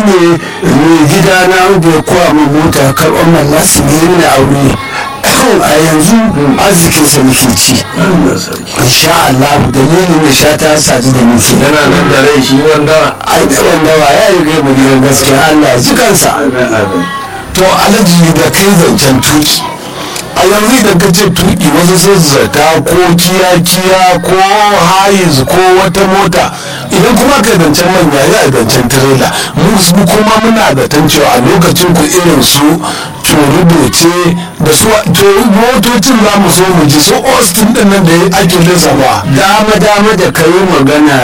ne mai gida na da ya kowa min mota karɓar mallasi ne na aure a yanzu arzikinsa muke ci insha Allah dalilin da sha ta sadu da muke yana nan da rai shi wanda ai da wanda wa ya yi gai mu gidan gaskiya Allah ya ji kansa to alaji da kai zancen tuki a yanzu da ka ce tuki wasu sun zata ko kiya-kiya ko hayiz ko wata mota idan kuma ka zancen manya ya zancen tirela mu kuma muna zaton cewa a lokacin ku irin su turubuce da su to motocin za mu so mu ji su austin din nan da ake lissafa dama dama da ka yi magana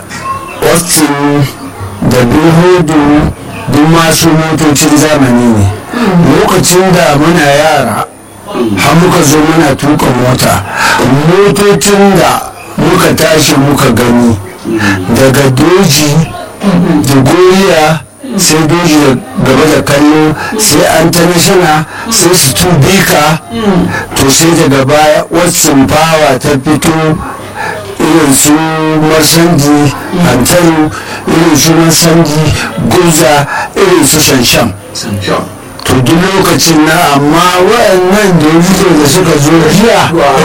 austin da bilhudu duk masu motocin zamani ne lokacin da muna yara har muka zo muna tuka mota motocin da muka tashi muka gani daga doji da goriya sai doji da gaba da kallo sai antanashina sai su tubika to sai daga baya watsin fawa ta fito irin su marsandi hantaru irin su marsandi gurza irin su shanshan to duk lokacin na amma waɗannan da da suka zo jiya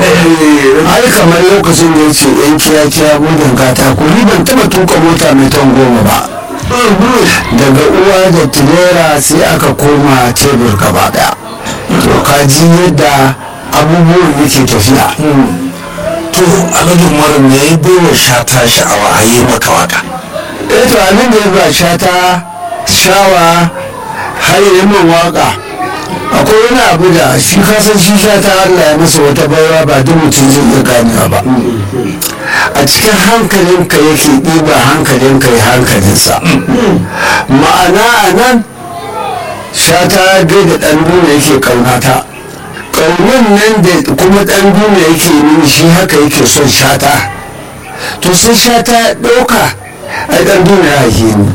ai kamar lokacin da ya ce yan kiya-kiya gudun katako ni ban taɓa tuka mota mai ton goma ba daga uwa da tilera sai aka koma tebur gaba daya to ka ji yadda abubuwan yake tafiya to alhaji umaru me ya bai wa shata sha'awa a yi maka waka eh to abin da ya ba shata shawa har yi min waka akwai wani abu da shi kasan shi shata Allah ya masa wata baiwa ba duk mutum zai iya ganewa ba a cikin hankalinka yake ɗiba hankalinka ya hankalinsa ma'ana a nan shata gaida ɗan duna yake ƙaunata ƙaunin nan da kuma ɗan duna yake mini shi haka yake son shata to sai shata ɗauka a ɗan duna ya haife ni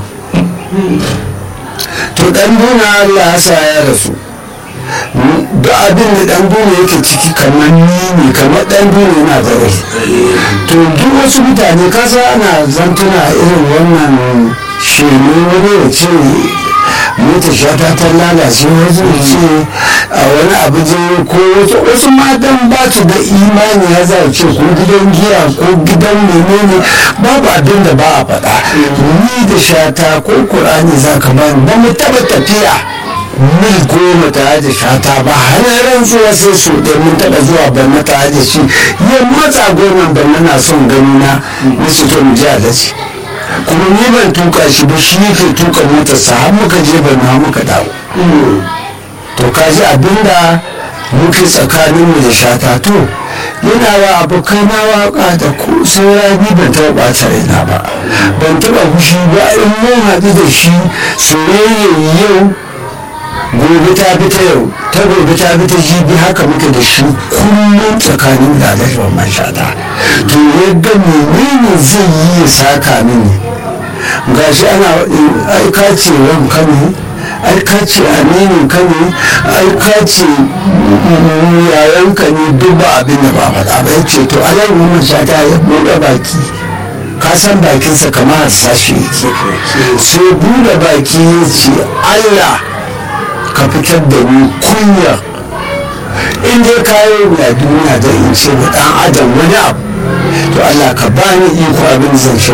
to ɗan duna Allah ya sa ya rasu da abin da ɗan duna yake ciki kamar ni ne kamar ɗan duna yana da rai to duk wasu mutane kasa ana zantuna irin wannan shemu wani ya ce mota shata ta lalace wasu ya ce a wani abu je ko wasu matan ba su da imani ya za ce ko gidan giya ko gidan menene babu abin da ba a faɗa ni da shata ko kur'ani za ka bani ba mu taɓa tafiya mil goma tare da shata ba har rantsuwa sai so ɗaya mun taɓa zuwa ban tare da shi ya matsa goma ban na son gani na na su to mu ji alaji kuma ni ban tuka shi ba shi yake tuka motarsa har muka je ban na muka dawo to ka ji abinda muke tsakaninmu da shata to yana wa abokai na waka da ku sai ni ban taɓa ɓata raina ba ban taɓa fushi ba in mun haɗu da shi soyayya yau gobe ta bi ta yau ta gobe ta bi ta jibi haka muke da shi kullum tsakanin da alhaji man shata to yadda menene zai yi ya saka mini gashi ana aika ce wanka ne aika ce aminin ka ne aika ce yayanka ne duk ba abin da ba faɗa ba ya ce to alhaji man shata ya buɗe baki ka san bakinsa kamar sashi yake sai buɗe baki ya ce allah ka fitar da ni kunya in dai kayo na duniya da in ce wa dan adam wani abu to Allah ka ba ni iko abin zan ce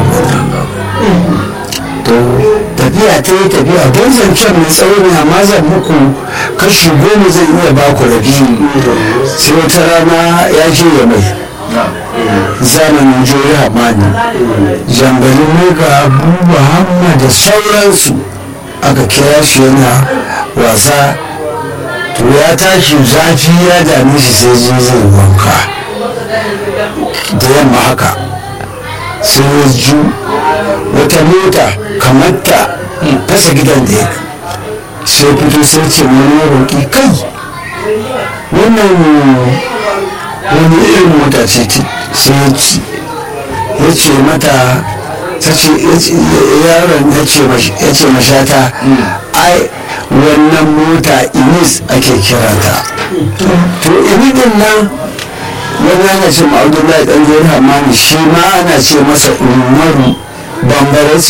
to tafiya ta yi tafiya don zancen mai tsawo ne amma zan muku kashi goma zan iya ba ku rabi sai wata rana ya je ya mai zamanin jori hamani jangalin mai ga abubuwa hamma da sauransu aka kira shi yana wasa to ya tashi zafi ya dame shi sai je zai wanka da yamma haka sai ya ju wata mota kamar ta fasa gidan da ya sai fito sai ce wani roƙi kai wannan wani irin mota ce sai ya ci ya ce mata ta ce yaron ya ce mashata ai wannan mota inis ake kiranta to inidin nan wani ana ce ma'audullahi dan zai hamani shi ma ana ce masa umaru bambara ce